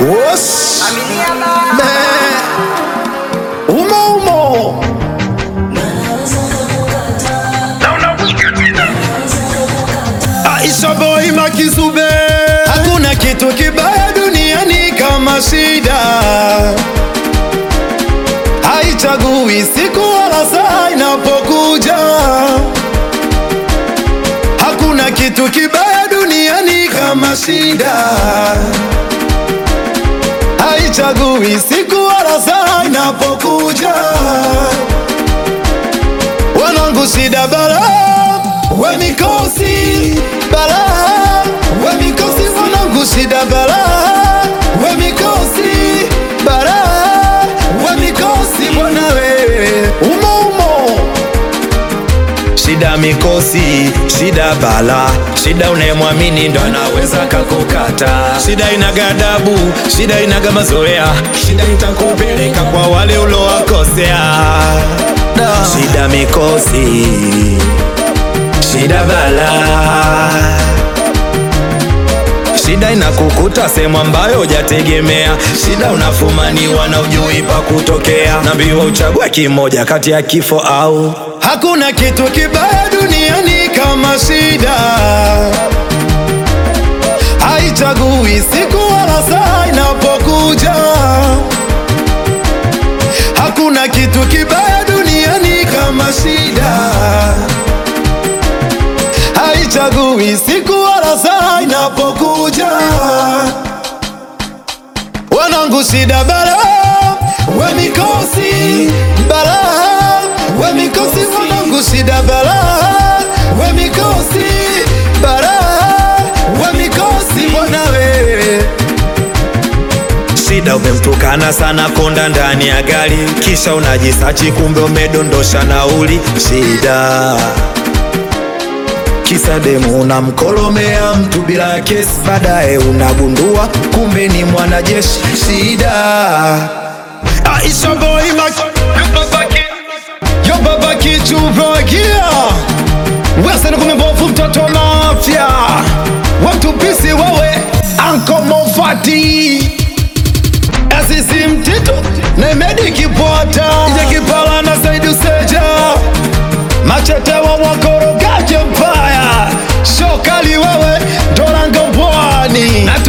Wos. Me. Umo umo. Aisha boy Makizube. Hakuna kitu kibaya duniani kama shida. Haichagui siku wala saa inapokuja. Hakuna kitu kibaya duniani kama shida. Haichagui siku wala saa inapokuja. Wanangu shida bala, we mikosi bala, we mikosi wanangu shida bala, we mikosi bala, we mikosi bwana we umo umo Shida mikosi, shida bala, shida unayemwamini ndo anaweza kakukata. Shida ina gadabu, shida inaga mazoea, shida itakupeleka kwa wale ulowakosea. Shida mikosi, shida bala, shida inakukuta sehemu ambayo hujategemea. Shida unafumaniwa na ujui pa kutokea, naambiwa uchague kimoja kati ya kifo au Hakuna kitu kibaya duniani kama shida, haichagui siku wala saa inapokuja. Hakuna kitu kibaya duniani kama shida, haichagui siku wala saa inapokuja. Wanangu shida bala, we mikosi bala, we mikosi wanangu shida bala, we mikosi bala, we mikosi bwana we Shida umemtukana sana konda ndani ya gari, kisha unajisachi kumbe umedondosha nauli. Shida kisa demu unamkolomea mtu bila kesi, baadaye unagundua kumbe ni mwanajeshi. Shida Aisha boy Mac Yo baba kichuvagia Wesen kumebofu mtoto wa mafya Watu pisi wewe Anko Mofati Asisi mtito na imedi kipota Ije kipala na Saidi Useja Machete wa wakorogaje mpaya Shokali wewe Dorango pwani Na